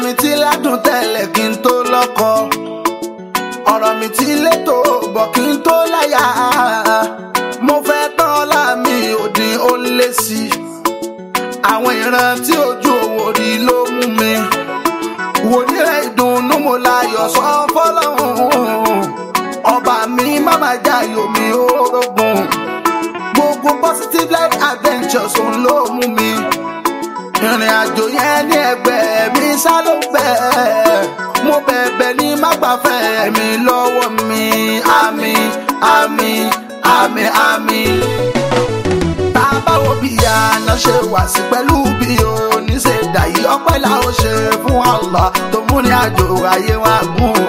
mi ti ládùn tẹ́lẹ̀ kí n tó lọ́kọ ọ̀rọ̀ mi ti létò bọ̀ kí n tó láyà mo fẹ́ tán ọlá mi òdì ó lé sí i àwọn ìran tí ojú òwò rí ló mú mi wòlíì ìdùnnú mo láyọ̀ sọ fọlọ́hún ọba mi má má jayò mi orógun gbogbo positive life adventures òun ló mú mi ìrìn àjò yẹn ní ẹgbẹ́ mi sá ló bẹ̀ mo bẹ̀bẹ̀ ní má gbàfẹ́ mi lọ́wọ́ mi àmì àmì àmì àmì tá a bá wo bí àná ṣe wà sí pẹ̀lú bí oníṣe dàyí ọpẹ́ la ó ṣe fún Allah tó mú ní àjò ayé wa gùn.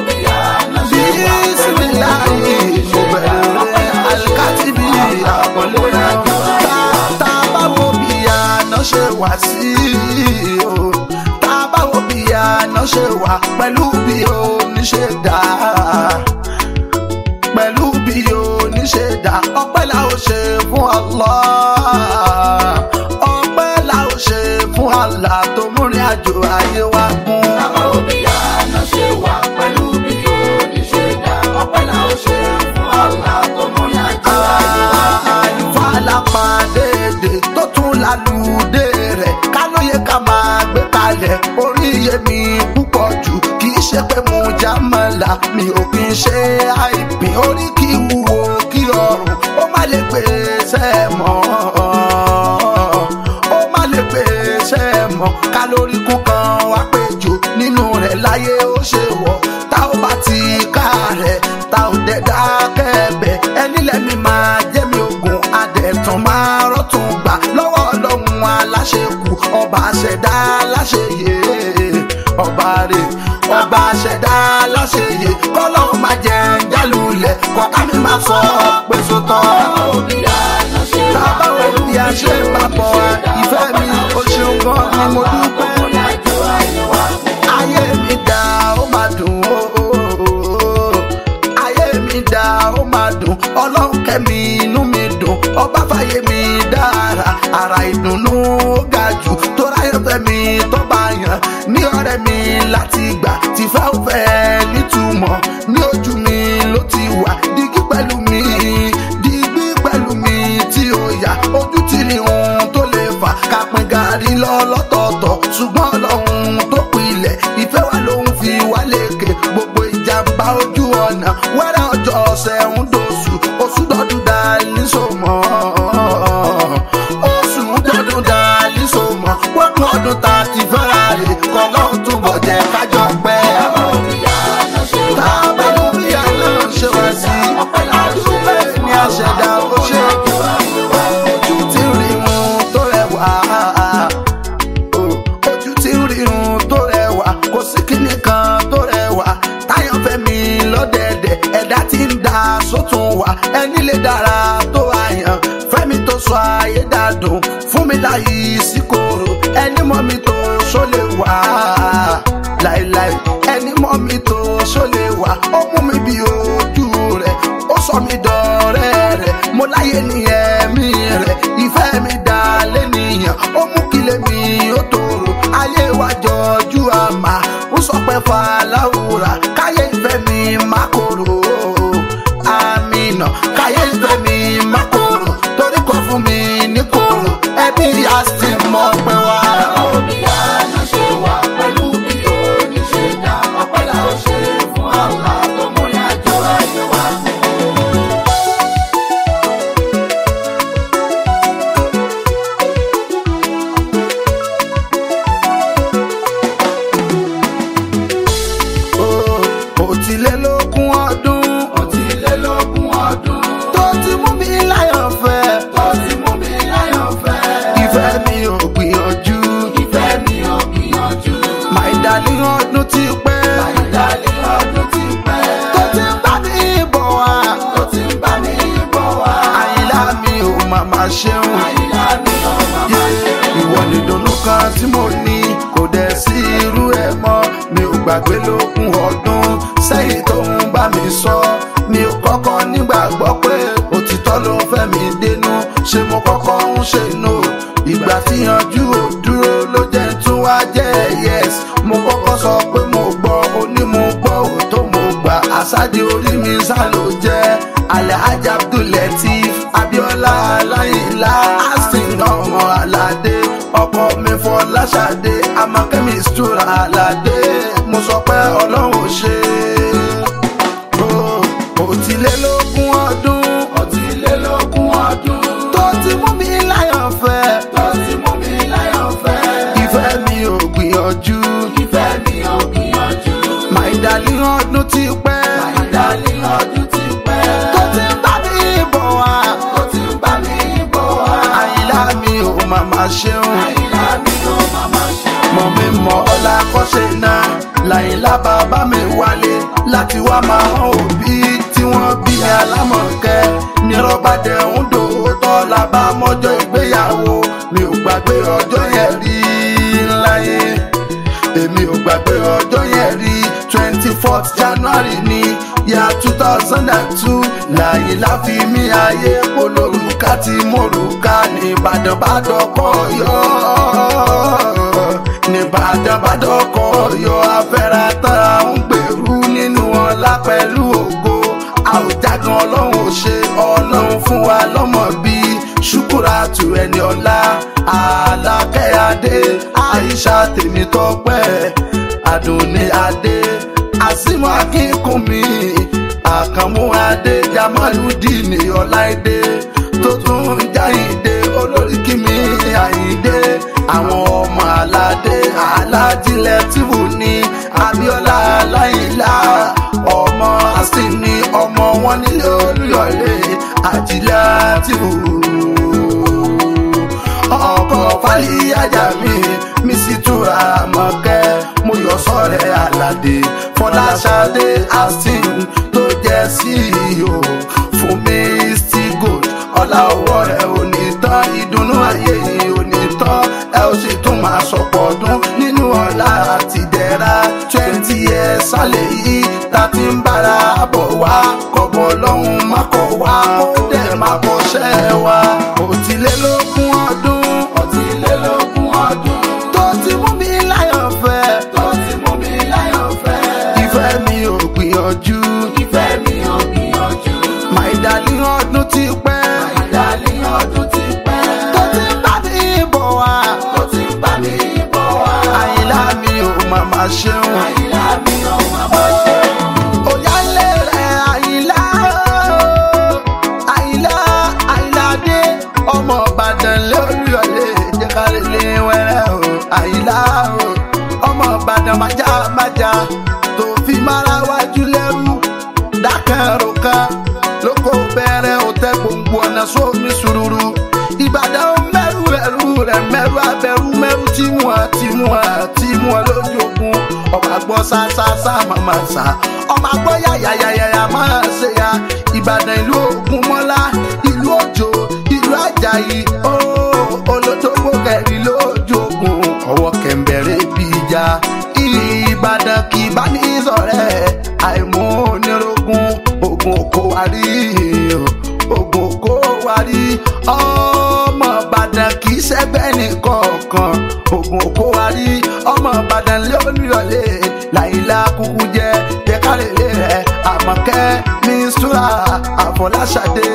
bísímìláì mo bẹ̀rẹ̀ alikati bí àpọ̀lẹ́ náà tá a bá wo bí àná ṣe wà sí o tá a bá wo bí àná ṣe wà pẹ̀lú bí oníṣe dà pẹ̀lú bí oníṣe dà ọpẹ́ la ó ṣe fún Allah ọpẹ́ la ó ṣe fún Allah tó múrin àjò ayé wa kún. àlùfàlàpàdédè tó tún lálùdé rẹ̀ kálóye ká máa gbé kalẹ̀ orí iye mi púpọ̀ jù kì í ṣe pé mo já mọ́la mi ò kì í ṣe àìpín orí kí wúwo kí ọrùn ó má lè pèsè mọ́ ó má lè pèsè mọ́ kálórí kún kan wá pé jù nínú rẹ̀ láyé ó ṣe wọ̀ tá ò bá ti ká rẹ̀ tá ò dẹ̀ dákẹ́ bẹ̀ ẹni lẹ́mi máa jẹ́ mi ogun adẹ̀tàn máa rọ́tún gbà lọ́wọ́ ọlọ́run aláṣekù ọba àṣẹdá aláṣeyè ọba rè ọba àṣẹdá aláṣeyè kọ́lọ́run máa jẹ́ ń jálulẹ̀ kọ́ká mi máa sọ pé sótọ́. tábà wo bí a ṣe máa bọ̀ ìfẹ́ mi o ṣeun gan ni mo dúpẹ́ ayé mi dá ó máa dùn ó ayé mi dá ó máa dùn ọlọ́run kẹ́mi inú mi dùn ọba fàyè mi dára ara ìdùnnú ó ga jù tó ráyọ̀ fẹ́ mi tó bá yàn ní ọ̀rẹ́ mi láti gbà tí fẹ́ ò fẹ́ nítumọ̀ ní ojú mi ló ti wà dígí pẹ̀lú mi dígbí pẹ̀lú mi tí ó yà ojú tí ní ohun tó lè fà kápín gàrí lọ lọ́tọ̀ọ̀tọ̀ ṣùgbọ́n ọlọ́run tó pilẹ̀ ìfẹ́ wa ló ń fi wá lékè gbogbo ìjàmbá ojú ọ̀nà wẹ́rẹ́ ọjọ́ ọ̀sẹ̀ ń dosù oṣù dọ́dún dá nísòmọ́ oṣù dọ́dún dá nísòmọ́ wọ́n ọdún tá a ti fẹ́ra rè kọ́ lọ́hùn túbọ̀ jẹ́ kájọ pẹ́. tá a bá ló bí àná ṣe wá sí àdúgbò ní àṣẹdá ó ṣe ojú tí ń rí mu tó rẹwà ojú tí ń rírun tó rẹwà kò sí kíní kan tó rẹwà táyọ̀ fẹ́mi lọ́dẹ̀dẹ̀ ẹ̀dá tí ń da sótún wà ẹni lè dára tó àyàn fẹ́mi tó sọ ayé dàdùn fún mi láyé sí kòrò ẹni mọ́ mi tó ṣó lè wà láìláì ẹni mọ́ mi tó ṣó lè wà ó mú mi bí ojú rẹ̀ ó sọ mi dọ̀rẹ́ rẹ̀ mo láyé ní ẹ̀mí rẹ̀ ìfẹ́ mi dá lẹ́nìyàn ó mú kílẹ̀ mi ó tòrò ayé wa jọjú àmà ó sọ pé fàlàwùrà káyé ìfẹ́ mi má korò àmìnà káyé ìfẹ́ mi má korò torí kò fún mi ní korò ẹbí a sì mọ pé wá. òtílélógún ọdún Òtílélógún ọdún tó ti mú mi láyọ̀ fẹ́ tó ti mú mi láyọ̀ fẹ́. ìfẹ́ mi ò gbìyànjú Ìfẹ́ mi ò gbìyànjú. my darling ọdún ti pẹ́ Àìdálé ọdún ti pẹ́. tó ti ń bá mi bọ̀ wá Tó ti ń bá mi bọ̀ wá. àyìnlá mi ò màmá ṣeun Àyìnlá mi ò màmá ṣe. ìwọ nìdùnnú kan tí mo ní kò dẹ̀ sí irú ẹ̀ mọ́ mi ò gbàgbé lógún ọdún sẹ́yìn tó ń bá mi sọ mi ò kọ́kọ́ nígbàgbọ́ pé òtítọ́ ló ń fẹ́ mi dénú ṣé mo kọ́kọ́ ń ṣe no ìgbà tí yanjú ò dúró ló jẹ́ tún wá jẹ́ yes mo kọ́kọ́. àṣàdì orí mi sá ló jẹ́ alhaji abdulateef abiola aláìlá asin ọmọ aládé ọkọ mi fọláṣadé amakẹ́mi stura aládé mo sọ pé ọlọ́run ò ṣe é òtílélógún ọdún Ọ̀tìlélógún ọdún tó ti mú mi láyọ̀ fẹ́ tó ti mú mi láyọ̀ fẹ́. ìfẹ́ mi ò gbìyànjú Ìfẹ́ mi ò gbìyànjú. my darling ọdún ti pẹ́ Ìdálé ọdún ti pẹ́. tó ti ń bá mi bọ̀ wá Tó ti ń bá mi bọ̀ wá. àyílá mi ò màmá ṣeun Àyìnlá mi ò màmá ṣe. mọ̀ mi mọ̀ ọlá kọ́ṣe náà làyìnlá bàbá mi wálé láti wá máa hàn òbí tí wọ́n bí ní alámọ̀kẹ́ nírọ̀bàdẹ̀ ń dòótọ́ la bá mọ́jọ́ ìgbéyàwó mi ò gbàgbé ọjọ́ yẹn rí láyé èmi ò gbàgbé ọjọ́ yẹn rí twenty fourth january ní ya two thousand and two làyìnlá fi mí ayé polórúkà tí mòrúkà ní ìbàdàn bá dọ́kọ̀ yọ nìbàdàn bá dọ́kọ̀ yọ afẹ́ra tán à ń gbèrú nínú ọlá pẹ̀lú ògo a ò jágan ọlọ́run ò ṣe ọlọ́run fún wa lọ́mọ bí ṣùkúrà tù ẹni ọlá àlàkẹ́ adé àìṣà tèmi tọpẹ́ àdùnní adé àsìmọ́ akínkùnmí àkànmú adé jamaludini ọláìdé tó tún jáìdé olórí kìmí àyíndé àwọn ọmọ aládé alájílẹ̀ tìbù ní abiola aláìlá ọmọ asini ọmọ wọn nílé olùyọlé àjílẹ̀ tìbù ọkọ̀ fàlíyájà mi mi sì túra mọ́kẹ́ mo yọ sọ́rẹ́ aládé fọláṣadé astin tó jẹ́ ceo fún mi still good ọlá ọwọ́ rẹ̀ ò ní tán ìdùnnú ayé yìí ò ní tán ẹ ó sì tún máa sọ̀pọ̀ ọdún nínú ọlá àti ìdẹ̀ra twenty years sálẹ̀ yìí ta ti ń bára bọ̀ wá kọ̀bọ̀ lọ́hùn má kọ̀ wá kó dẹ̀ má kọ́ṣẹ́ wa òtílélógún ọdún Ọ̀tìlélógún ọdún tó ti mú mi láyọ̀ fẹ́ tó ti mú mi láyọ̀ fẹ́. ìfẹ́ mi ò gbìyànjú Ìfẹ́ mi ò gbìyànjú. my darling ọdún ti pẹ́ Ìdálé ọdún ti pẹ́. tó ti ń bá mi bọ̀ wá Tó ti ń bá mi bọ̀ wá. àyìnlá mi ò màmá ṣeun Àyìnlá mi ò màmá ṣe. òyàlé rẹ̀ àyìnlá o. àyìnlá àyìnlá dé ọmọ ìbàdàn lóríọ̀lé jẹ́kálélé wẹ́rẹ́ o àyìnlá o ọmọ ìbàdàn májá májá tó fi mára wájú lẹ́rú dákẹ́rù kan lóko bẹ̀rẹ̀ òtẹ́ gbòǹgbò ọ̀nà sómi sùúrù ìbàdàn mẹ́rù ẹ̀rù rẹ̀ mẹ́rù abẹ́rù mẹ́rù tìmú àtìmú àtìmú lójú ogun ọmọ àgbọ̀ sásásá màmá sá ọmọ àgbọ̀ yàyàyàyà máa ṣe ya ìbàdàn ìlú ògùn mọ́lá ìlú òjò ìlú àjàyí ó olótógbò kẹrin lójú ogun ọwọ́ kẹ̀mbẹ̀rẹ̀ bí ìjà ìbàdàn kì í bá ní sọ̀rẹ́ àìmú onírogún ogun kò wá rí ogun kò wá rí ọmọ ìbàdàn kì í ṣẹgbẹ́ nìkọ̀ọ̀kan ogun kò wá rí ọmọ ìbàdàn lóríọ̀lé làyílá kúkú jẹ́ jẹ́kálẹ̀lẹ̀ rẹ̀ àmọ̀kẹ́ mísúra àfọláṣadé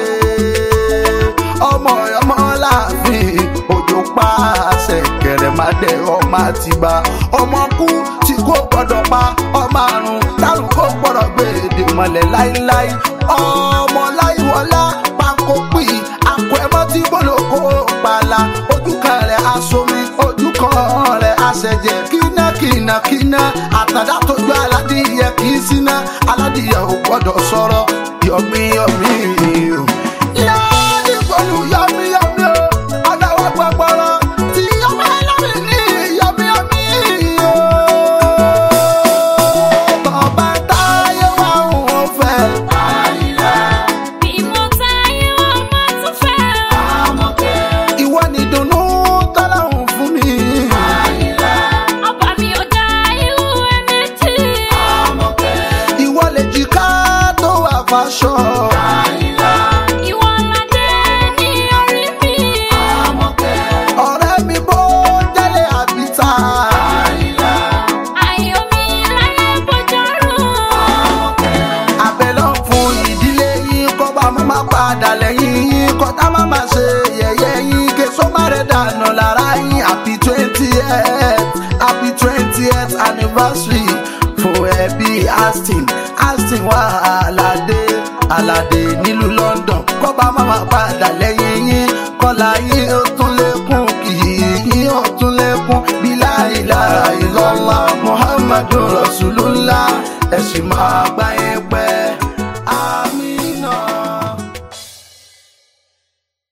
ọmọ ọmọ láàfin òjò pa àṣẹ kẹrẹmàdé ọmọ àtìgbà ọmọ kú tí kò gbọdọ̀ pa ọmọ àrùn tárùn kò gbọdọ̀ gbé èdè mọ́lẹ̀ láíláí ọmọ láìwọlá pákó pì àkọ ẹmọ tí gbọlọkọ pààlà ojú kan rẹ̀ asomi ojú kan rẹ̀ aṣẹjẹ kíná kíná kíná àtàdá tójú aládìyẹ kì í síná aládìyẹ ò gbọdọ̀ sọ̀rọ̀ yọmí yọmí o láàdì pẹ̀lú yọmí yọmí o ọ̀dàwọ̀ gbọ̀gbọ̀rọ̀ tí yọmí ẹlẹ́mì ní yọmí yọmí o. Bọ̀bá táyé wà ń fẹ́. Àyìnlá Bí mo táyé wọn máa tún fẹ́ ọ. àmọ̀kẹ́. Ìwọ ni ìdùnnú tọ́láhùn fún mi. Àyìnlá Ọba mi ò dá irú ẹ méjì. àmọ̀kẹ́. Ìwọ lè jìká tó wà fàṣọ. Àyìnlá Ìwọ ládé ní orí mi. àmọ̀kẹ́. Ọ̀rẹ́ mi bó jẹ́lé àbíta. Àyìnlá Ayọ̀ mi láyé bọ́jọ́rùn. àmọ̀kẹ́. padà lẹ́yìn yín kọ́tà má má ṣe yẹ̀yẹ́ yín ké sọ́mà rẹ̀ dànù lára yín happy twentieth happy twentieth anniversary fún ẹbí aston aston wà aládé aládé nílùú london kọ́ba má má padà lẹ́yìn yín kọ́lá yín ó tún lékún kì í ó tún lékún bí láìláì lọ́lá muhammadu rasulullah ẹ̀sìn máa gbáyé